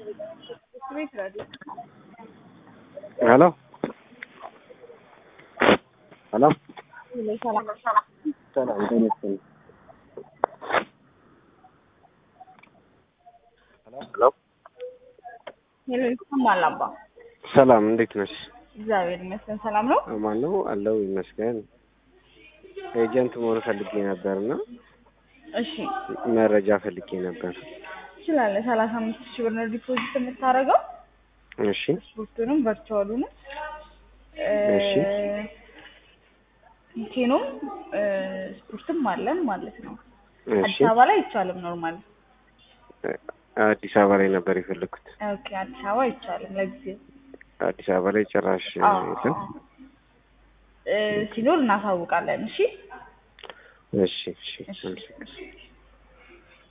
ሄሎ ሄሎ ሰላም ሰላም ጤና ይስጥልኝ። ሄሎ ሄሎ ይሰማል አባ ሰላም እንዴት ነሽ? እግዚአብሔር ይመስገን ሰላም ነው አማን ነው አለው ይመስገን። ኤጀንት መሆን ፈልጌ ነበርና እሺ መረጃ ፈልጌ ነበር። ትችላለህ ሰላሳ አምስት ሺህ ብር ነው ዲፖዚት የምታደርገው እሺ ስፖርቱንም ቨርቹዋሉንም እሺ። ቴኖም ስፖርትም አለን ማለት ነው እሺ አዲስ አበባ ላይ አይቻልም ኖርማል አዲስ አበባ ላይ ነበር የፈለኩት። ኦኬ አዲስ አበባ አይቻልም ለጊዜው አዲስ አበባ ላይ ጭራሽ አዎ፣ የለም። አዎ። እ፣ ሲኖር እናሳውቃለን እሺ እሺ እሺ አመሰግናለሁ።